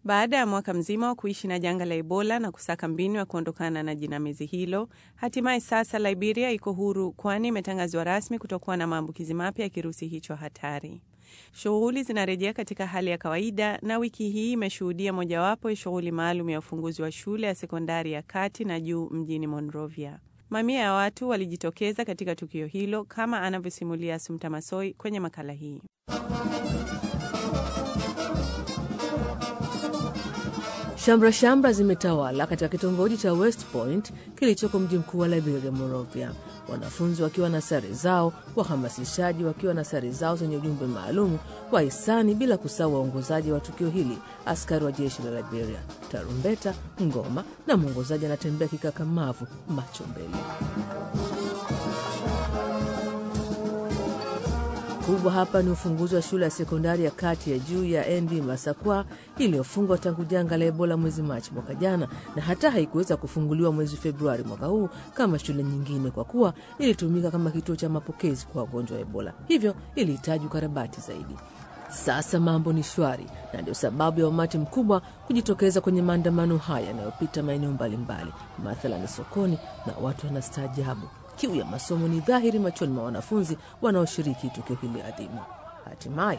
Baada ya mwaka mzima wa kuishi na janga la Ebola na kusaka mbinu ya kuondokana na jinamizi hilo, hatimaye sasa Liberia iko huru, kwani imetangazwa rasmi kutokuwa na maambukizi mapya ya kirusi hicho hatari. Shughuli zinarejea katika hali ya kawaida, na wiki hii imeshuhudia mojawapo ya shughuli maalum ya ufunguzi wa shule ya sekondari ya kati na juu mjini Monrovia. Mamia ya watu walijitokeza katika tukio hilo, kama anavyosimulia Sumta Masoi kwenye makala hii. Shamra shamra zimetawala katika kitongoji cha West Point kilichoko mji mkuu wa Liberia, Monrovia, wanafunzi wakiwa na sare zao, wahamasishaji wakiwa na sare zao zenye ujumbe maalum wa hisani, bila kusahau waongozaji wa tukio hili, askari wa jeshi la Liberia, tarumbeta, ngoma na mwongozaji anatembea kikakamavu, macho mbele. kubwa hapa ni ufunguzi wa shule ya sekondari ya kati ya juu ya ND Masakwa iliyofungwa tangu janga la Ebola mwezi Machi mwaka jana, na hata haikuweza kufunguliwa mwezi Februari mwaka huu kama shule nyingine, kwa kuwa ilitumika kama kituo cha mapokezi kwa wagonjwa wa Ebola, hivyo ilihitaji ukarabati zaidi. Sasa mambo ni shwari, na ndio sababu ya umati mkubwa kujitokeza kwenye maandamano haya yanayopita maeneo mbalimbali, mathalani sokoni, na watu wanastaajabu kiu ya masomo ni dhahiri machoni mwa wanafunzi wanaoshiriki tukio hili adhimu. Hatimaye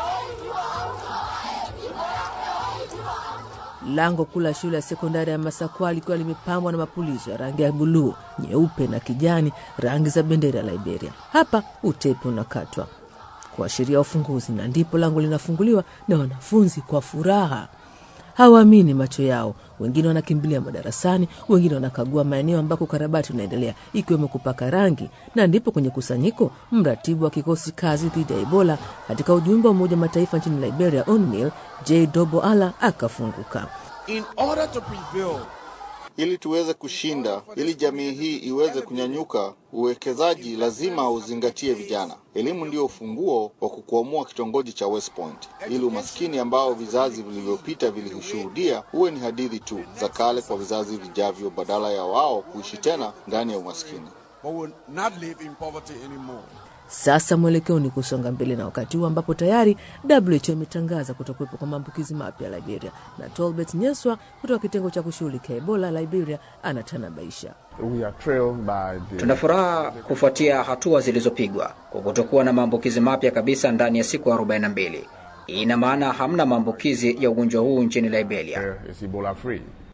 lango kuu la shule ya sekondari ya Masakwa likiwa limepambwa na mapulizo ya rangi ya buluu, nyeupe na kijani, rangi za bendera ya Liberia. Hapa utepe unakatwa kuashiria ufunguzi, na ndipo lango linafunguliwa na wanafunzi kwa furaha hawaamini macho yao. Wengine wanakimbilia madarasani, wengine wanakagua maeneo ambako ukarabati unaendelea, ikiwemo kupaka rangi. Na ndipo kwenye kusanyiko, mratibu wa kikosi kazi dhidi ya Ebola katika ujumbe wa Umoja Mataifa nchini Liberia, UNMIL, J Dobo Ala akafunguka. In order to prevail, ili tuweze kushinda, ili jamii hii iweze kunyanyuka, uwekezaji lazima uzingatie vijana. Elimu ndio ufunguo wa kukwamua kitongoji cha West Point, ili umaskini ambao vizazi vilivyopita vilishuhudia uwe ni hadithi tu za kale kwa vizazi vijavyo, badala ya wao kuishi tena ndani ya umaskini. but will not live in poverty anymore. Sasa mwelekeo ni kusonga mbele, na wakati huu ambapo tayari WHO imetangaza kutokuwepo kwa maambukizi mapya Liberia, na Tolbert Nyeswa kutoka kitengo cha kushughulikia Ebola Liberia anatanabaisha. We are thrilled by the Tuna furaha kufuatia hatua zilizopigwa kwa kutokuwa na maambukizi mapya kabisa ndani ya siku 42. Hii ina maana hamna maambukizi ya ugonjwa huu nchini Liberia. is Ebola free.